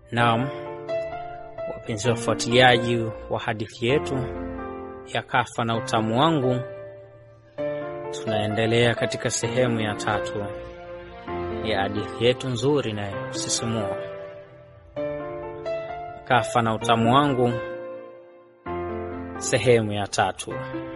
Naam, wapenzi wafuatiliaji wa hadithi yetu ya Kafa na Utamu Wangu, tunaendelea katika sehemu ya tatu ya hadithi yetu nzuri na ya kusisimua, Kafa na Utamu Wangu, sehemu ya tatu.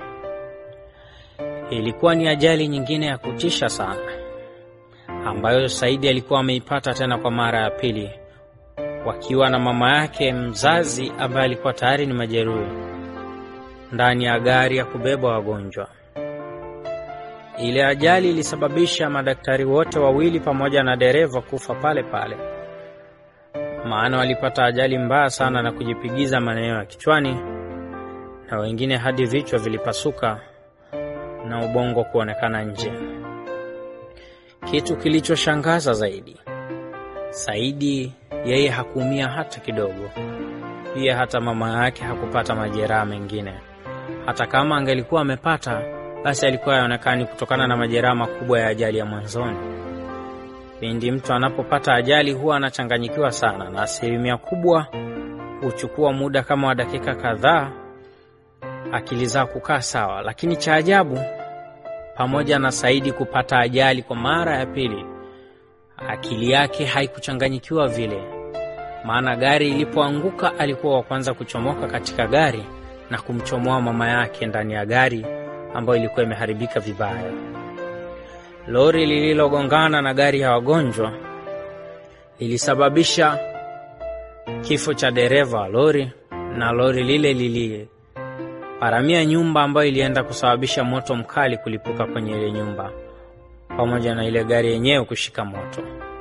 Ilikuwa ni ajali nyingine ya kutisha sana ambayo Saidi alikuwa ameipata tena kwa mara ya pili, wakiwa na mama yake mzazi ambaye alikuwa tayari ni majeruhi ndani ya gari ya kubeba wagonjwa. Ile ajali ilisababisha madaktari wote wawili pamoja na dereva kufa pale pale, maana walipata ajali mbaya sana na kujipigiza maeneo ya kichwani, na wengine hadi vichwa vilipasuka na ubongo kuonekana nje. Kitu kilichoshangaza zaidi, Saidi yeye hakuumia hata kidogo. Pia hata mama yake hakupata majeraha mengine. Hata kama angelikuwa amepata, basi alikuwa haonekani kutokana na majeraha makubwa ya ajali ya mwanzoni. Pindi mtu anapopata ajali huwa anachanganyikiwa sana, na asilimia kubwa huchukua muda kama wa dakika kadhaa akili zao kukaa sawa. Lakini cha ajabu, pamoja na Saidi kupata ajali kwa mara ya pili, akili yake haikuchanganyikiwa vile, maana gari ilipoanguka alikuwa wa kwanza kuchomoka katika gari na kumchomoa mama yake ndani ya gari ambayo ilikuwa imeharibika vibaya. Lori lililogongana na gari ya wagonjwa lilisababisha kifo cha dereva wa lori, na lori lile liliparamia nyumba ambayo ilienda kusababisha moto mkali kulipuka kwenye ile nyumba pamoja na ile gari yenyewe kushika moto.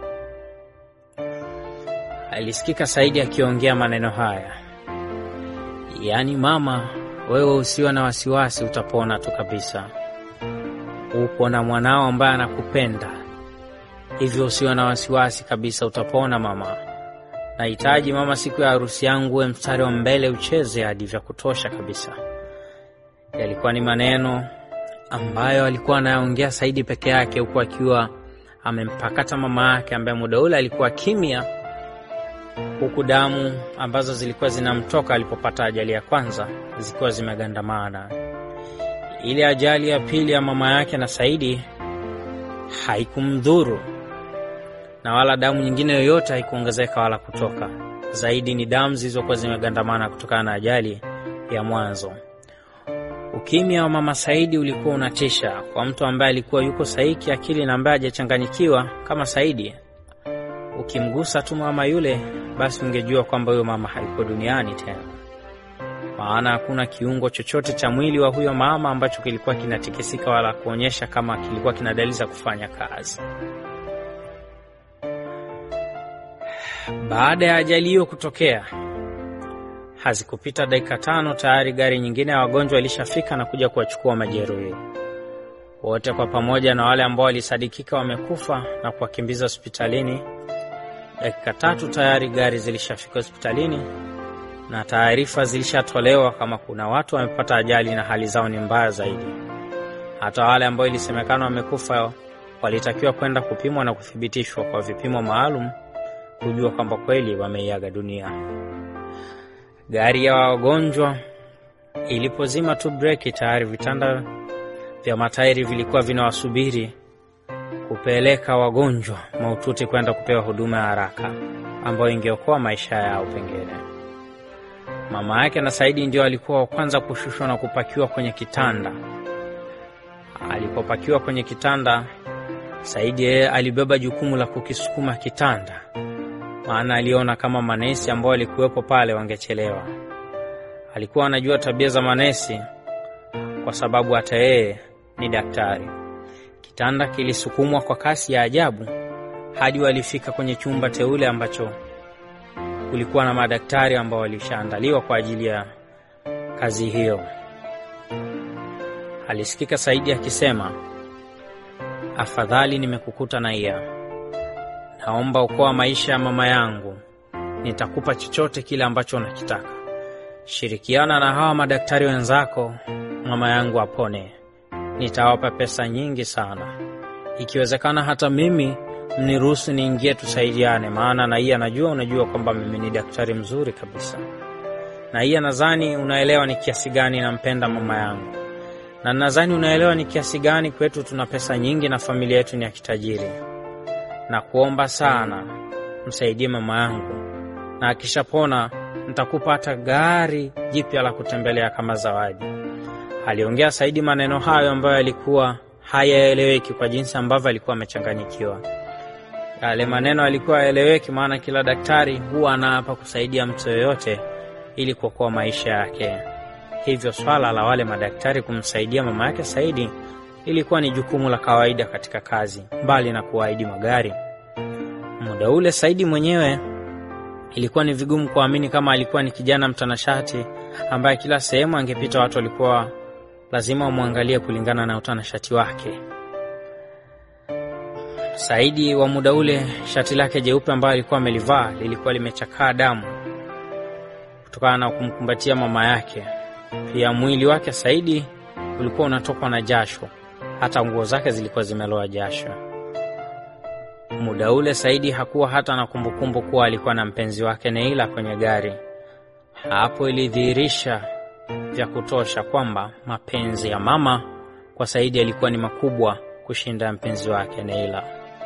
Alisikika Saidi akiongea maneno haya, yaani, mama, wewe usiwe na wasiwasi, utapona tu kabisa. Upo na mwanao ambaye anakupenda, hivyo usiwe na wasiwasi kabisa, utapona mama. Nahitaji mama, siku ya harusi yangu uwe mstari wa mbele, ucheze hadi vya kutosha kabisa. Yalikuwa ni maneno ambayo alikuwa anayaongea Saidi peke yake, huku akiwa amempakata mama yake ambaye muda ule alikuwa kimya, huku damu ambazo zilikuwa zinamtoka alipopata ajali ya kwanza zikiwa zimegandamana. Ile ajali ya pili ya mama yake na Saidi haikumdhuru na wala damu nyingine yoyote haikuongezeka wala kutoka. Zaidi ni damu zilizokuwa zimegandamana kutokana na ajali ya mwanzo. Ukimya wa mama Saidi ulikuwa unatisha kwa mtu ambaye alikuwa yuko sahihi kiakili na ambaye hajachanganyikiwa kama Saidi. Ukimgusa tu mama yule, basi ungejua kwamba huyo mama hayuko duniani tena, maana hakuna kiungo chochote cha mwili wa huyo mama ambacho kilikuwa kinatikisika wala kuonyesha kama kilikuwa kina dalili za kufanya kazi. Baada ya ajali hiyo kutokea hazikupita dakika tano, tayari gari nyingine ya wagonjwa ilishafika na kuja kuwachukua majeruhi wote kwa pamoja na wale ambao walisadikika wamekufa na kuwakimbiza hospitalini. Dakika tatu tayari gari zilishafika hospitalini na taarifa zilishatolewa kama kuna watu wamepata ajali na hali zao ni mbaya zaidi. Hata wale ambao ilisemekana wamekufa walitakiwa kwenda kupimwa na kuthibitishwa kwa vipimo maalum kujua kwamba kweli wameiaga dunia. Gari ya wagonjwa ilipozima tu breki, tayari vitanda vya matairi vilikuwa vinawasubiri kupeleka wagonjwa mahututi kwenda kupewa huduma ya haraka ambayo ingeokoa maisha yao. Pengine mama yake na Saidi ndio alikuwa wa kwanza kushushwa na kupakiwa kwenye kitanda. Alipopakiwa kwenye kitanda, Saidi yeye alibeba jukumu la kukisukuma kitanda maana aliona kama manesi ambao walikuwepo pale wangechelewa. Alikuwa anajua tabia za manesi kwa sababu hata yeye ni daktari. Kitanda kilisukumwa kwa kasi ya ajabu hadi walifika kwenye chumba teule ambacho kulikuwa na madaktari ambao walishaandaliwa kwa ajili ya kazi hiyo. Alisikika Saidi akisema, afadhali nimekukuta na iya Naomba okoa maisha ya mama yangu, nitakupa chochote kile ambacho unakitaka. Shirikiana na hawa madaktari wenzako, mama yangu apone. Nitawapa pesa nyingi sana, ikiwezekana hata mimi mniruhusu niingie tusaidiane, maana na hii anajua, unajua kwamba mimi ni daktari mzuri kabisa, na hii nadhani unaelewa ni kiasi gani nampenda mama yangu, na nadhani unaelewa ni kiasi gani kwetu tuna pesa nyingi na familia yetu ni ya kitajiri, na kuomba sana msaidie mama yangu, na akishapona nitakupa hata gari jipya la kutembelea kama zawadi. Aliongea Saidi maneno hayo ambayo yalikuwa hayaeleweki kwa jinsi ambavyo alikuwa amechanganyikiwa. Yale maneno alikuwa hayaeleweki, maana kila daktari huwa anaapa kusaidia mtu yoyote ili kuokoa maisha yake. Hivyo swala la wale madaktari kumsaidia mama yake Saidi ilikuwa ni jukumu la kawaida katika kazi, mbali na kuahidi magari. Muda ule Saidi mwenyewe ilikuwa ni vigumu kuamini kama alikuwa ni kijana mtanashati ambaye kila sehemu angepita watu walikuwa lazima wamwangalie kulingana na utanashati wake. Saidi wa muda ule, shati lake jeupe ambayo alikuwa amelivaa lilikuwa limechakaa damu kutokana na kumkumbatia mama yake. Pia mwili wake Saidi ulikuwa unatokwa na jasho, hata nguo zake zilikuwa zimeloa jasho. Muda ule Saidi hakuwa hata na kumbukumbu kuwa alikuwa na mpenzi wake Neila kwenye gari. Hapo ilidhihirisha vya kutosha kwamba mapenzi ya mama kwa Saidi yalikuwa ni makubwa kushinda ya mpenzi wake Neila.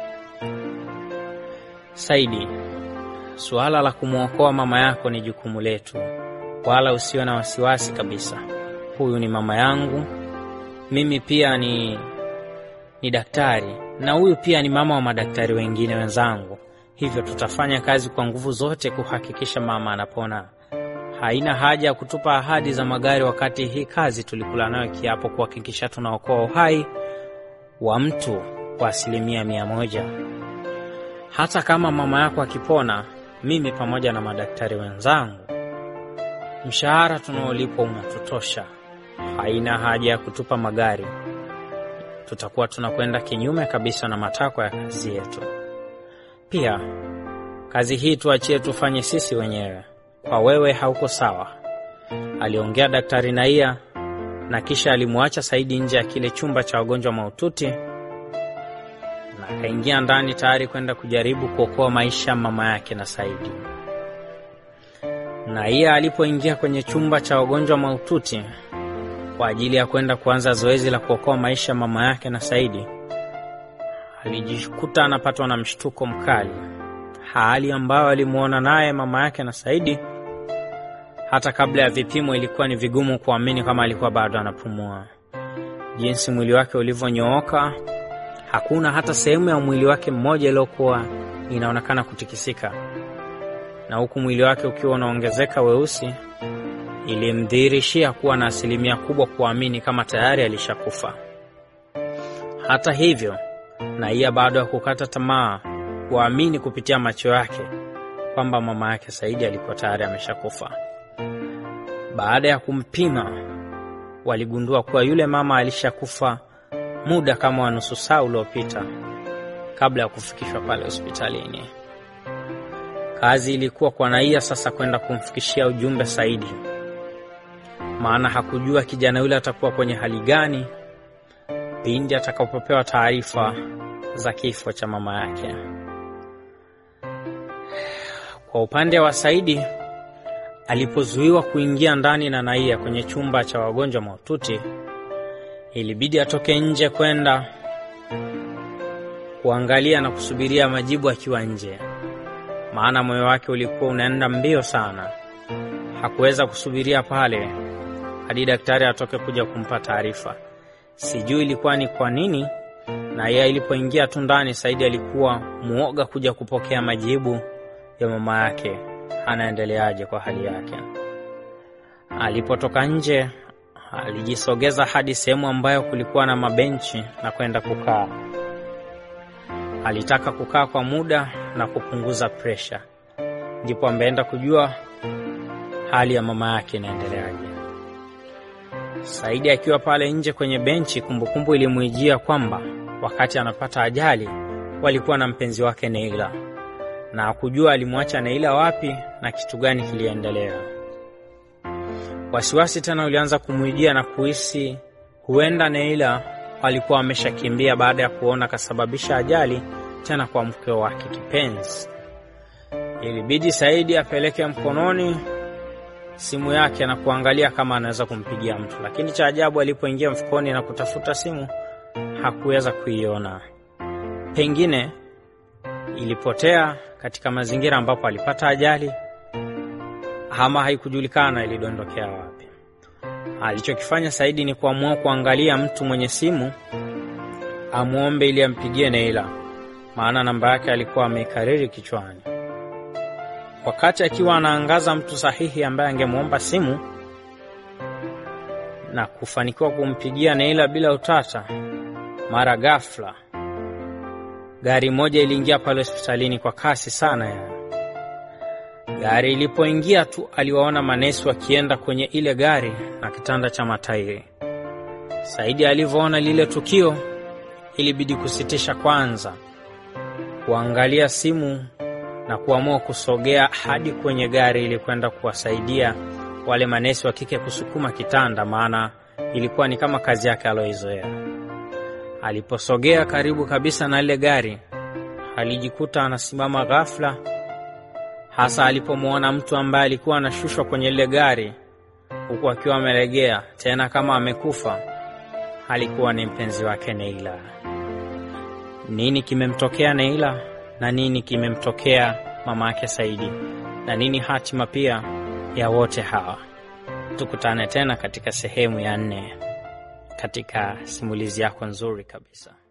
Saidi, suala la kumwokoa mama yako ni jukumu letu, wala usiwe na wasiwasi kabisa. Huyu ni mama yangu, mimi pia ni, ni daktari na huyu pia ni mama wa madaktari wengine wenzangu, hivyo tutafanya kazi kwa nguvu zote kuhakikisha mama anapona. Haina haja ya kutupa ahadi za magari wakati hii kazi tulikula nayo kiapo kuhakikisha tunaokoa uhai wa mtu kwa asilimia mia moja. Hata kama mama yako akipona, mimi pamoja na madaktari wenzangu, mshahara tunaolipwa unatutosha. Haina haja ya kutupa magari, tutakuwa tunakwenda kinyume kabisa na matakwa ya kazi yetu. Pia kazi hii tuachie tufanye sisi wenyewe kwa wewe hauko sawa, aliongea Daktari Naia, na kisha alimwacha Saidi nje ya kile chumba cha wagonjwa mahututi na akaingia ndani tayari kwenda kujaribu kuokoa maisha mama yake na Saidi. Naia alipoingia kwenye chumba cha wagonjwa mahututi kwa ajili ya kwenda kuanza zoezi la kuokoa maisha mama yake na Saidi, alijikuta anapatwa na mshtuko mkali, hali ambayo alimwona naye mama yake na Saidi hata kabla ya vipimo ilikuwa ni vigumu kuamini kama alikuwa bado anapumua. Jinsi mwili wake ulivyonyooka, hakuna hata sehemu ya mwili wake mmoja iliyokuwa inaonekana kutikisika, na huku mwili wake ukiwa unaongezeka weusi, ilimdhihirishia kuwa na asilimia kubwa kuamini kama tayari alishakufa. Hata hivyo, Naia bado hakukata tamaa kuamini kupitia macho yake kwamba mama yake Saidi alikuwa tayari ameshakufa. Baada ya kumpima, waligundua kuwa yule mama alishakufa muda kama wa nusu saa uliopita kabla ya kufikishwa pale hospitalini. Kazi ilikuwa kwa Naia sasa kwenda kumfikishia ujumbe Saidi, maana hakujua kijana yule atakuwa kwenye hali gani pindi atakapopewa taarifa za kifo cha mama yake. Kwa upande wa Saidi, alipozuiwa kuingia ndani na Naia kwenye chumba cha wagonjwa mahututi, ilibidi atoke nje kwenda kuangalia na kusubiria majibu akiwa nje, maana moyo wake ulikuwa unaenda mbio sana. Hakuweza kusubiria pale hadi daktari atoke kuja kumpa taarifa. Sijui ilikuwa ni kwa nini, na yeye ilipoingia tu ndani, Saidi alikuwa muoga kuja kupokea majibu ya mama yake anaendeleaje kwa hali yake. Alipotoka nje, alijisogeza hadi sehemu ambayo kulikuwa na mabenchi na kwenda kukaa. Alitaka kukaa kwa muda na kupunguza presha, ndipo ameenda kujua hali ya mama yake inaendeleaje. Saidi akiwa pale nje kwenye benchi, kumbukumbu ilimwijia kwamba wakati anapata ajali walikuwa na mpenzi wake Neila na hakujua alimwacha Neila wapi na kitu gani kiliendelea. Wasiwasi tena ulianza kumwijia na kuhisi huenda Neila alikuwa ameshakimbia baada ya kuona kasababisha ajali tena kwa mke wake kipenzi. Ilibidi Saidi apeleke mkononi simu yake na kuangalia kama anaweza kumpigia mtu, lakini cha ajabu, alipoingia mfukoni na kutafuta simu hakuweza kuiona. Pengine ilipotea katika mazingira ambapo alipata ajali, ama haikujulikana ilidondokea wapi. Alichokifanya Saidi ni kuamua kuangalia mtu mwenye simu amwombe ili ampigie Neila, maana namba yake alikuwa ameikariri kichwani. Wakati akiwa anaangaza mtu sahihi ambaye angemwomba simu na kufanikiwa kumpigia Neila bila utata, mara ghafla gari moja iliingia pale hospitalini kwa kasi sana ya gari. Ilipoingia tu, aliwaona manesi wakienda kwenye ile gari na kitanda cha matairi. Saidi alivyoona lile tukio, ilibidi kusitisha kwanza kuangalia simu na kuamua kusogea hadi kwenye gari ili kwenda kuwasaidia wale manesi wa kike kusukuma kitanda, maana ilikuwa ni kama kazi yake aliyoizoea. Aliposogea karibu kabisa na ile gari, alijikuta anasimama ghafla, hasa alipomwona mtu ambaye alikuwa anashushwa kwenye ile gari huku akiwa amelegea, tena kama amekufa. Alikuwa ni mpenzi wake Neila. Nini kimemtokea Neila na nini kimemtokea mama yake Saidi na nini hatima pia ya wote hawa? Tukutane tena katika sehemu ya nne katika simulizi yako nzuri kabisa.